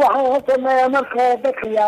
waxaan hosameeya marka hore dadkaya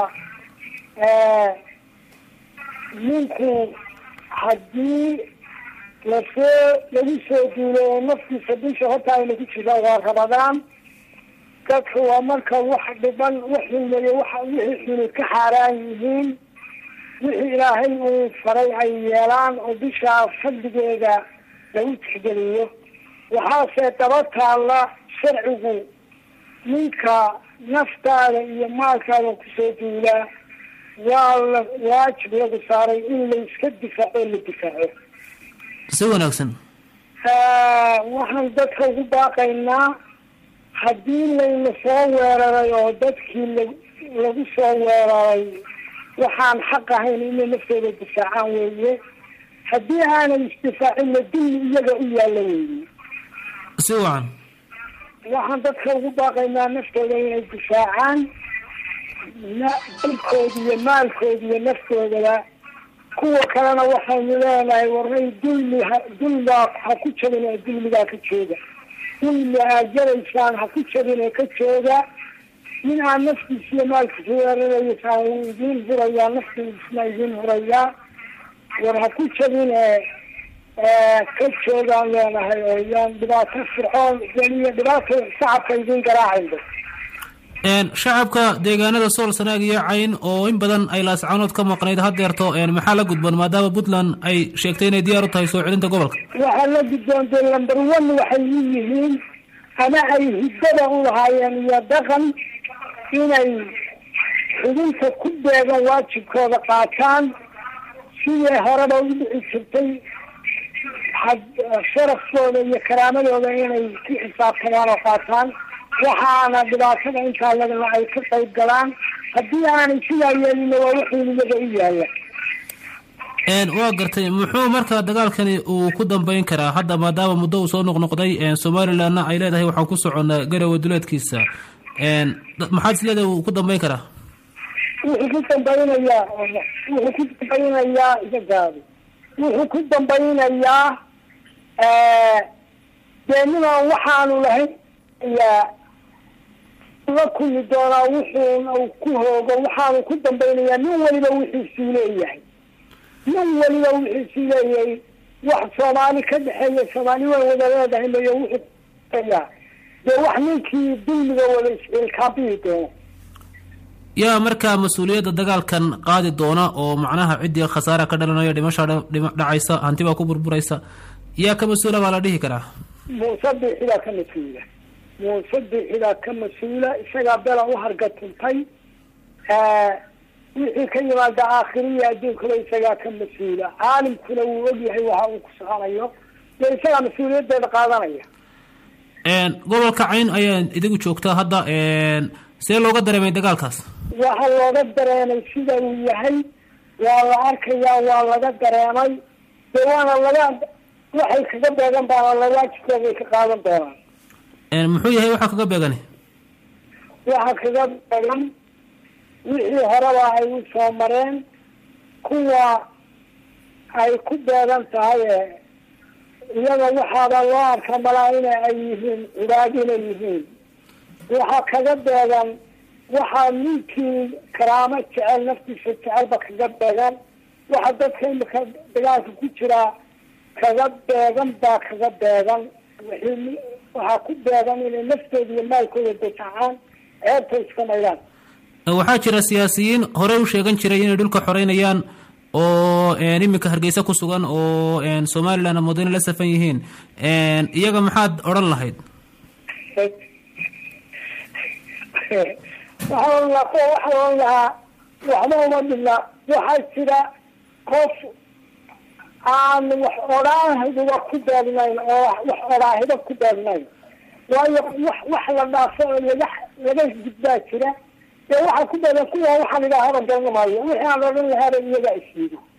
ninku haddii lasoo lagu soo duulo oo naftiisa bisha horta ayna ku jira waa rabadaan dadka waa marka wax dhiban wax xilmeeyo waxa wixii xuni ka xaaraan yihiin wixii ilaahay uu faray ay yeelaan oo bishaa fadligeeda lagu tixgeliyo waxaase daba taalla sharcigu ninka naftaada iyo maalkaada kusoo duulaa waa la waajib lagu saaray in la iska difaaco la difaaco si wanaagsan waxaan dadka ugu baaqaynaa haddii layna soo weeraray oo dadkii la lagu soo weeraray waxaan xaq ahayn inay naftooda difaacaan weeye haddii aanay isdifaacinna dulli iyaga u yaalla weeye si wacan waxaan dadka ugu baaqaynaa naftooda inay difaacaan dalkooda iyo maalkooda iyo naftoodaba kuwa kalena waxaynu leenahay waray dulmi ha dulmaa ha ku jabin ee dulmigaa ka jooga dulmi aad jaraysaan ha ku jabin ee ka jooga nin aan naftiisa iyo maalkiisa weeraraysa uu idiin hurayaa naftiisna idiin hurayaa war ha ku jabin ee ka joogaan leenahay oo yaan dhibaato fircoon geliyo dhibaato shacabka idiin garaacaynba shacabka deegaanada sool sanaag iyo cayn oo in badan ay laascaanood ka maqnayd hadeerto maxaa la gudboon maadaama puntland ay sheegtay inay diyaar u tahay soo celinta gobolka waxaa la gudboontay lamber one waxay u yihiin ama ay hiddada u lahaayeen iyo dhaqan inay xubinta ku beegan waajibkooda qaataan sidii horeba u dhici jirtay sharafkooda iyo karaamadooda inay ku xisaabtamaan oo qaataan waxaana dhibaatada intaa lagana ay ka qayb galaan haddii aanay sidaa yeelina waa wuxuun iyaga u yaalla waa gartay muxuu marka dagaalkani uu ku dambeyn karaa hadda maadaama muddo uu soo noqnoqday somalilandna ay leedahay waxaan ku soconnaa garowe duleedkiisa maxaad is leedahay uu ku dambeyn karaa wuxuu ku dambaynayaa wuxuu ku dambaynayaa isagaadi wuxuu ku dambaynayaa dee ninaan waxaanu lahayn yaa la kulmi doonaa wuxuuna uu ku hoogo waxaanu ku dambaynayaa nin waliba wixiisuu leeyahay nin waliba wixiisuu leeyahay wax soomaali ka dhexeeya soomaali way wada leedahay mayo wuxuuyaa dee wax ninkii dulmiga wada isciilkaabihi doono yaa markaa mas-uuliyadda dagaalkan qaadi doona oo macnaha ciddii khasaara ka dhalanaya dhimasha dhacaysa hanti baa ku burburaysa yaa ka mas-uula baa la dhihi karaa muuse biixidaa ka mas-uula muuse biixidaa ka mas-uula isagaa bela u hargatuntay wixii ka yimaada aakhiriya adduunkaba isagaa ka mas-uula caalimkuna wuu ogyahay waxa uu ku soconayo dee isagaa mas-uuliyadeeda qaadanaya gobolka cayn ayaa idigu joogtaa hadda see looga dareemay dagaalkaas waxaa looga dareemay sida uu yahay waa la arkayaa waa laga dareemay dee waana laga waxay kaga beegan baana lawaajibkooda ay ka qaadan doonaan muxuu yahay waxaa kaga beegani waxa kaga beegan wixii horeba ay u soo mareen kuwa ay ku beegan tahay iyada waxaaba loo arka malaa ina ay yihiin cibaad inay yihiin waxaa kaga beegan waxaa ninkii karaamo jecel naftiisa jecelba kaga beegan waxa dadka imika dagaalka ku jiraa kaga beegan baa kaga beegan wixii waxaa ku beegan inay naftooda iyo maalkooda dafacaan ceebta iska maydaan waxaa jira siyaasiyiin horey u sheegan jiray inay dhulka xoreynayaan oo iminka hargeysa ku sugan oo somaliland mudane la safan yihiin iyaga maxaad odhan lahayd waxaan la waxaan lahaa waxba uma dhibna waxaa jira qof aan wax odhaahiba ku beegnayn oo wax odhaahiba ku beegnayn waayo wax wax la dhaafo oo laga laga gudbaa jira dee waxaa ku beegan kuwa waxaan idhaahaba garanamaayo wixii aan odhan lahaaba iyagaa isyido